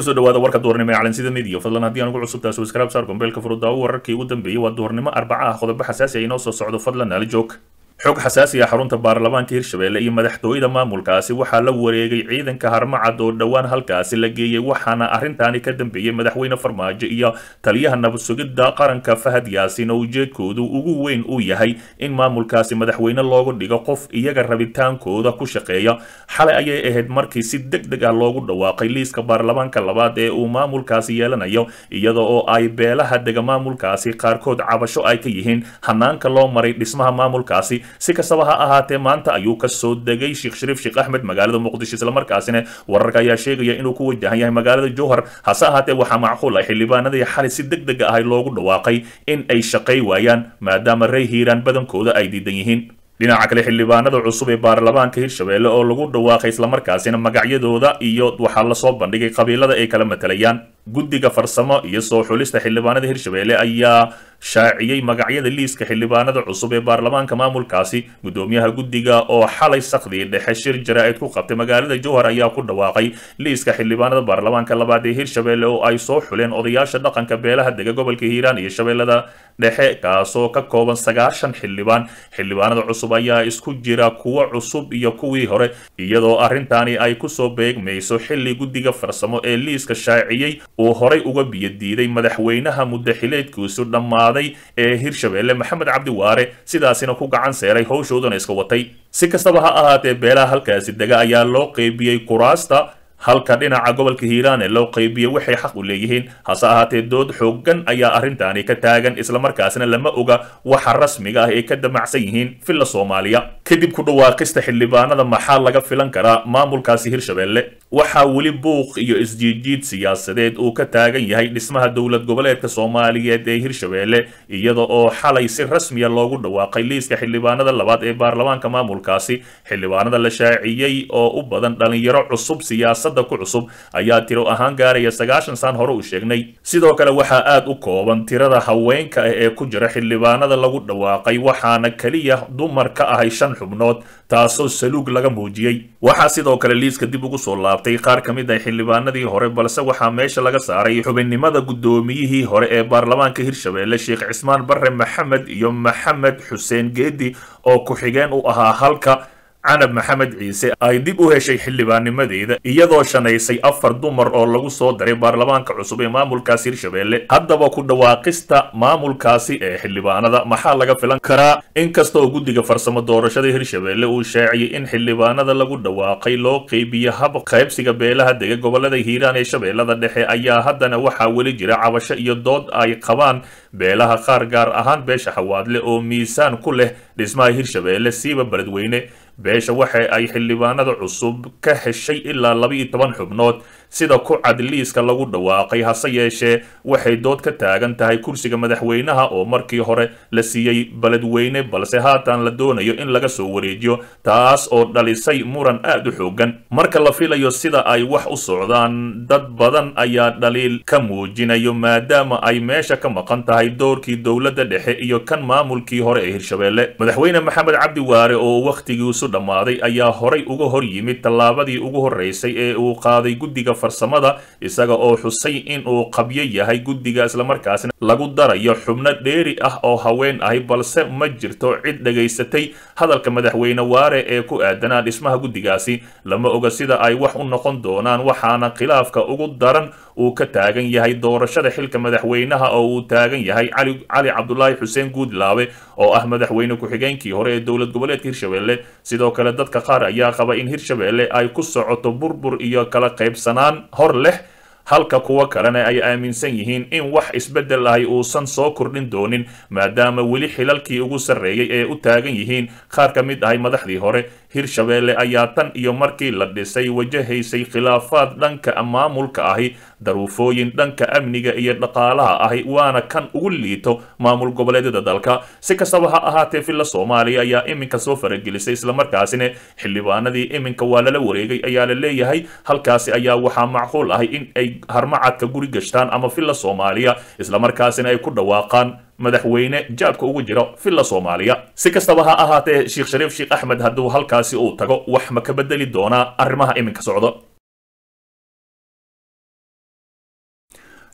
kusoo dhawaada warka duhurnimo ee calansida midiya fadlan haddii aan ugu cusub taas waskraab saar gombeelka furudaawo wararkii ugu dambeeyey waa duhurnimo arbaca ah qodobo xasaasi ah inoo soo socdo fadlan naala joog xog xasaasi ah xarunta baarlamaanka hirshabelle iyo madaxtooyada maamulkaasi waxaa la wareegay ciidanka harmacad oo dhowaan halkaasi la geeyey waxaana arrintaani ka dambeeyey madaxweyne farmaajo iyo taliyaha nabad sugidda qaranka fahad yaasin oo ujeedkoodu ugu weyn uu yahay in maamulkaasi madaxweyne loogu dhigo qof iyaga rabitaankooda ku shaqeeya xalay ayay ahayd markii si deg deg ah loogu dhawaaqay liiska baarlamaanka labaad ee uu maamulkaasi yeelanayo iyada oo ay beelaha dega maamulkaasi qaarkood cabasho ay ka yihiin hanaanka loo maray dhismaha maamulkaasi si kastaba ha ahaatee maanta ayuu ka soo degay sheekh shariif sheekh axmed magaalada muqdisho islamarkaasina wararka ayaa sheegaya inuu ku wajahan yahay magaalada jowhar hase ahaatee waxaa macquul ah xildhibaanadii xalay si deg deg ahay loogu dhawaaqay in ay shaqay waayaan maadaama rey hiiraan badankooda ay diidan yihiin dhinaca kale xildhibaanada cusub ee baarlamaanka hirshabelle oo lagu dhawaaqay islamarkaasina magacyadooda iyo waxaa lasoo bandhigay qabiilada ay kala matalayaan guddiga farsamo iyo soo xulista xildhibaanada hirshabelle ayaa shaaciyey magacyada liiska xildhibaanada cusub ee baarlamaanka maamulkaasi guddoomiyaha guddiga oo xalay sakdii dhexe shir jaraa'id ku qabtay magaalada jowhar ayaa ku dhawaaqay liiska xildhibaanada baarlamaanka labaad ee hirshabelle oo ay soo xuleen odayaasha dhaqanka beelaha dega gobolka hiiraan iyo shabeellada dhexe kaasoo ka kooban sagaashan xildhibaan xildhibaanada cusub ayaa isku jira kuwo cusub iyo kuwii hore iyadoo arrintaani ay kusoo beegmayso xilli guddiga farsamo ee liiska shaaciyey uu horay uga biyadiiday madaxweynaha muddaxileedkiisu dhammaaday ee hirshabelle maxamed cabdi waare sidaasina ku gacan seeray howshoodana iska watay si kastaba ha ahaatee beelaha halkaasi dega ayaa loo qeybiyey kuraasta halka dhinaca gobolka hiiraan ee loo qeybiyey waxay xaq u leeyihiin hase ahaatee dood xooggan ayaa arrintaani ka taagan islamarkaasina lama oga waxa rasmiga ah ay ka damacsan yihiin villa soomaaliya kadib ku dhawaaqista xildhibaanada maxaa laga filan karaa maamulkaasi hirshabelle waxaa weli buuq iyo isjiidjiid siyaasadeed uu ka taagan yahay dhismaha dowlad goboleedka soomaaliyeed ee hirshabelle iyada oo xalay si rasmiya loogu dhawaaqay liiska xildhibaanada labaad ee baarlamaanka maamulkaasi xildhibaanada la shaaciyey oo u badan dhalinyaro cusub siyaasada ku cusub ayaa tiro ahaan gaaraya sagaashan saan hore u sheegnay sidoo kale waxaa aad u kooban tirada haweenka ah ee ku jira xildhibaanada lagu dhawaaqay waxaana keliya dumar ka ahay shan xubnood taasoo saluug laga muujiyey waxaa sidoo kale liiska dib ugu soo laabtay qaar ka mid ah xildhibaanadii hore balse waxaa meesha laga saaray xubinnimada guddoomiyihii hore ee baarlamaanka hirshabelle sheekh cismaan barre maxamed iyo maxamed xuseen geedi oo ku-xigeen u ahaa halka canab maxamed ciise ay dib u heshay xildhibaannimadeeda iyadoo shanaysay afar dumar oo lagu soo daray baarlamaanka cusub ee maamulkaasi hirshabelle haddaba ku dhawaaqista maamulkaasi ee xildhibaanada maxaa laga filan karaa inkastoo guddiga farsamo doorashada hirshabelle uu shaaciyey in xildhibaanada lagu dhawaaqay loo qeybiyo hab qaybsiga beelaha dega gobolada hiiraan ee shabeellada dhexe ayaa haddana waxaa weli jira cabasho iyo dood ay qabaan beelaha qaar gaar ahaan beesha xawaadle oo miisaan ku leh dhismaha hirshabelle siiba beledweyne beesha waxa ay xildhibaanada cusub ka heshay ilaa laba iyo toban xubnood sida ku cad liiska lagu dhawaaqay hase yeeshee waxay dood ka taagan tahay kursiga madaxweynaha oo markii hore la siiyey beledweyne balse haatan la doonayo in laga soo wareejiyo taas oo dhalisay muran aad u xoogan marka la filayo sida ay wax u socdaan dad badan ayaa dhaliil ka muujinayo maadaama ay meesha ka maqan tahay doorkii dowladda dhexe iyo kan maamulkii hore ee hirshabelle madaxweyne maxamed cabdi waare oo wakhtigiisu dhammaaday ayaa horay uga hor yimid tallaabadii ugu horreysay ee uu qaaday guddiga farsamada isaga oo xusay in uu qabyo yahay guddiga islamarkaasna lagu darayo xubno dheeri ah oo haween ahi balse ma jirto cid dhagaysatay hadalka madaxweyne waare ee ku aadanaa dhismaha guddigaasi lama oga sida ay wax u noqon doonaan waxaana khilaafka ugu daran uu ka taagan yahay doorashada xilka madaxweynaha oo uu taagan yahay cali cabdulaahi xuseen guudlaabe oo ah madaxweyne ku-xigeenkii hore ee dowlad goboleedka hirshabelle sidoo kale dadka qaar ayaa qaba in hirshabelle ay ku socoto burbur iyo kala qaybsanaan hor leh halka kuwo kalena ay aaminsan yihiin in wax isbeddel ahi uusan soo kordhin doonin maadaama weli xilalkii ugu sarreeyey ee u taagan yihiin qaar ka mid ahay madaxdii hore hirshabelle ayaa tan iyo markii la dhisay wajahaysay khilaafaad dhanka maamulka ahi daruufooyin dhanka amniga iyo dhaqaalaha ahi waana kan ugu liito maamul goboleedyada dalka si kastaba ha ahaatee villa soomaaliya ayaa iminka soo faragelisay islamarkaasina xildhibaanadii iminka waa lala wareegay ayaa la leeyahay halkaasi ayaa waxaa macquul ahay in ay harmacadka guri gashtaan ama villa soomaaliya islamarkaasina ay ku dhawaaqaan madaxweyne jaabka ugu jiro villa soomaaliya si kastaba ha ahaatee sheekh shariif sheekh axmed hadduu halkaasi uu tago wax ma ka bedeli doonaa arrimaha iminka socdo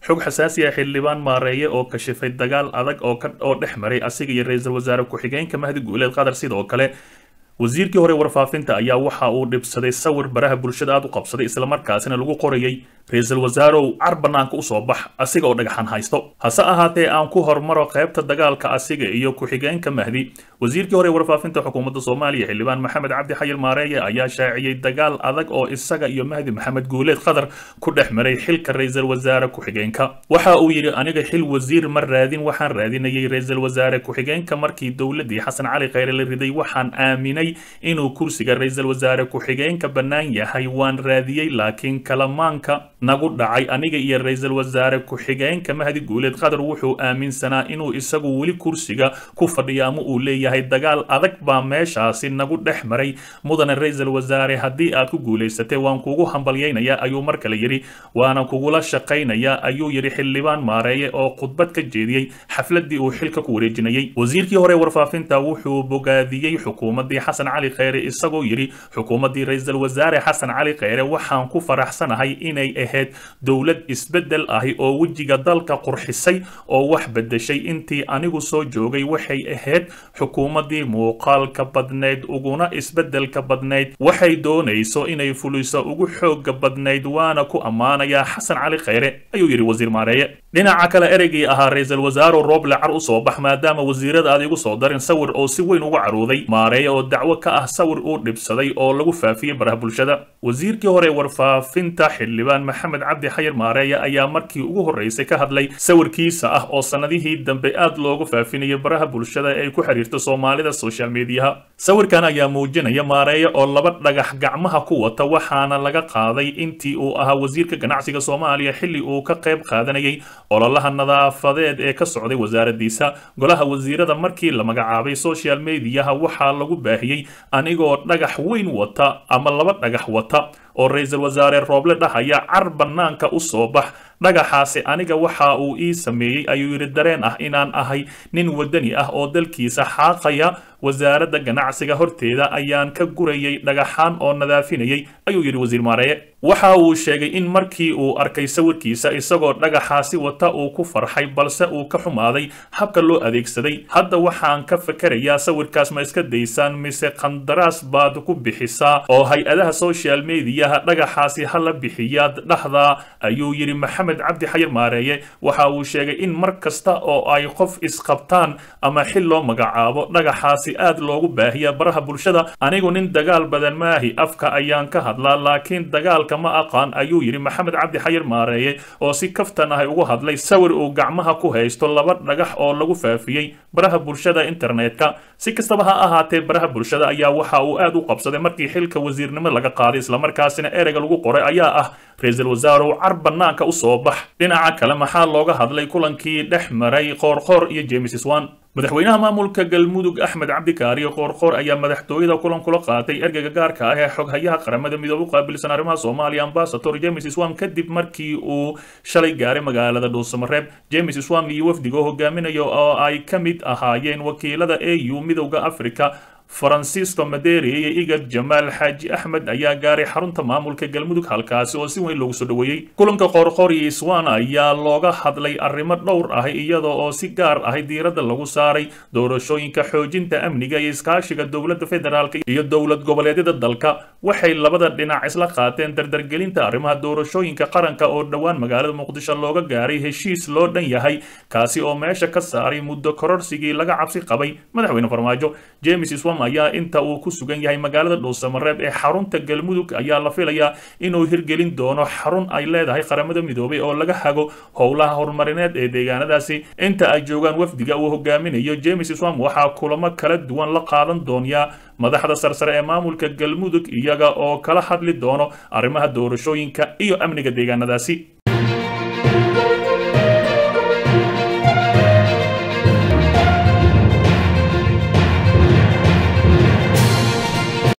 xog xasaasi ah xildhibaan maareeye oo kashifay dagaal adag oo oo dhex maray asiga iyo ra-iisul wasaare ku-xigeenka mahdi guuleed qatar sidoo kale wasiirkii hore warfaafinta ayaa waxa uu dhibsaday sawir baraha bulshada aad u qabsaday islamarkaasina lagu qorayay ra-iisul wasaarow car banaanka usoo bax asiga oo dhagaxan haysto hase ahaatee aan ku hormaro qaybta dagaalka asiga iyo ku-xigeenka mahdi wasiirkii hore warfaafinta xukuumadda soomaaliya xildhibaan maxamed cabdi xayir maareeye ayaa shaaciyey dagaal adag oo isaga iyo mahdi maxamed guuleed qatar ku dhex maray xilka ra-iisul wasaare ku-xigeenka waxa uu yidhi aniga xil wasiir ma raadin waxaan raadinayay ra-iisul wasaare ku-xigeenka markii dowladii xasan cali kheyre la riday waxaan aaminay inuu kursiga ra-iisul wasaare ku-xigeenka bannaan yahay waan raadiyey laakiin kalamaanka nagu dhacay aniga iyo ra-iisul wasaare ku-xigeenka mahdi guuleed qatar wuxuu aaminsanaa inuu isagu weli kursiga ku fadhiyo ama uu leeyahay dagaal adag baa meeshaasi nagu dhex maray mudane ra-iisul wasaare haddii aad ku guulaysatay waan kugu hambalyaynayaa ayuu mar kale yidhi waana kugula shaqaynayaa ayuu yidhi xildhibaan maareeye oo khudbad ka jeediyey xafladii uu xilka ku wareejinayay wasiirkii hore warfaafinta wuxuu bogaadiyey xukuumadii xasan cali kheyre isagoo yidhi xukuumaddii ra-iisul wasaare xasan cali kheyre waxaan ku faraxsanahay inay ahayd dowlad isbeddel ahi oo wejiga dalka qurxisay oo wax beddeshay intii anigu soo joogay waxay ahayd xukuumaddii muuqaalka badnayd uguna isbeddelka badnayd waxay doonayso inay fuliso ugu xooga badnayd waana ku ammaanayaa xasan cali kheyre ayuu yidhi wasiir maareeye dhinaca kale ereygii ahaa ra-iisul wasaarow rooble car u soo bax maadaama wasiirada aad igu soo darin sawir oo si weyn uga caruuday maareeye oo dacwo ka ah sawir uu dhibsaday oo lagu faafiyey baraha bulshada wasiirkii hore warfaafinta xildhibaan maxamed cabdi xayir maareeye ayaa markii ugu horreysay ka hadlay sawirkiisa ah oo sannadihii dambe aad loogu faafinayay baraha bulshada ee ay ku xiriirto soomaalida social mediaha sawirkan ayaa muujinaya maareeye oo laba dhagax gacmaha ku wata waxaana laga qaaday intii uu ahaa wasiirka ganacsiga soomaaliya xilli uu ka qayb qaadanayay ololaha nadaafadeed ee ka socday wasaaradiisa golaha wasiirada markii la magacaabay social mediaha waxaa lagu baahiyey anigoo dhagax weyn wata ama laba dhagax wata oo ra-iisul wasaare rooble dhahaya car bannaanka u soo bax dhagaxaasi aniga waxa uu ii sameeyey ayuu yidhi dareen ah inaan ahay nin wadani ah oo dalkiisa xaaqaya wasaaradda ganacsiga horteeda ayaan ka gurayay dhagaxaan oo nadaafinayay ayuu yidhi wasiir maareeye waxa uu sheegay in markii uu arkay sawirkiisa isagoo dhagaxaasi wata uu ku farxay balse uu ka xumaaday habka loo adeegsaday hadda waxaan ka fakerayaa sawirkaas ma iska daysaan mise qandaraas baad ku bixisaa oo hay-adaha social mediaha dhagaxaasi hala bixiyaad dhahdaa ayuu yidhi maxamed cabdi xayir maareeye waxa uu sheegay in mar kasta oo ay qof isqabtaan ama xil loo magacaabo dhagaxaasi aad loogu baahiya baraha bulshada anigu nin dagaal badan maahi afka ayaan ka hadlaa laakiin dagaalka ma aqaan ayuu yidhi maxamed cabdi xayir maareeye oo si kaftan ahay ugu hadlay sawir uu gacmaha ku haysto laba dhagax oo lagu faafiyey baraha bulshada internetka si kastaba ha ahaatee baraha bulshada ayaa waxa uu aad u qabsaday markii xilka wasiirnimo laga qaaday islamarkaasina ereyga lagu qoray ayaa ah ra-iisul wasaarow car bannaanka u soo bax dhinaca kale maxaa looga hadlay kulankii dhex maray qoorqoor iyo james swan madaxweynaha maamulka galmudug axmed cabdikaariyo qoorqoor ayaa madaxtooyada kulan kula qaatay ergeyga gaarka ah ee xoghayaha qaramada midoobe u qaabilsan arrimaha soomaaliya ambasador james swam kadib markii uu shalay gaaray magaalada dhuusamareeb james swam iyo wafdiga hogaaminayo oo ay ka mid ahaayeen wakiilada au midowda africa farancisco maderi iyo igad jamaal xaaji axmed ayaa gaaray xarunta maamulka galmudug halkaasi oo si weyn loogu soo dhoweeyey kulanka qoorqoor iyo iswan ayaa looga hadlay arrimo dhowr ah iyada oo si gaar ah diiradda lagu saaray doorashooyinka xoojinta amniga iyo iskaashiga dowladda federaalk iyo dowlad goboleedyada dalka waxay labada dhinac isla qaateen dardargelinta arrimaha doorashooyinka qaranka oo dhowaan magaalada muqdisho looga gaaray heshiis loo dhan yahay kaasi oo meesha ka saaray muddo kororsigii laga cabsi qabay madaxweyne farmaajo james swam ayaa inta uu ku sugan yahay magaalada dhuusamareeb ee xarunta galmudug ayaa la filayaa inuu hirgelin doono xarun ay leedahay qaramada midoobay oo laga hago howlaha horumarineed ee deegaanadaasi inta ay joogaan wafdiga uu hogaaminayo james swam waxaa kulamo kala duwan la qaadan doonyaa madaxda sarsare ee maamulka galmudug iyaga oo kala hadli doono arrimaha doorashooyinka iyo amniga deegaanadaasi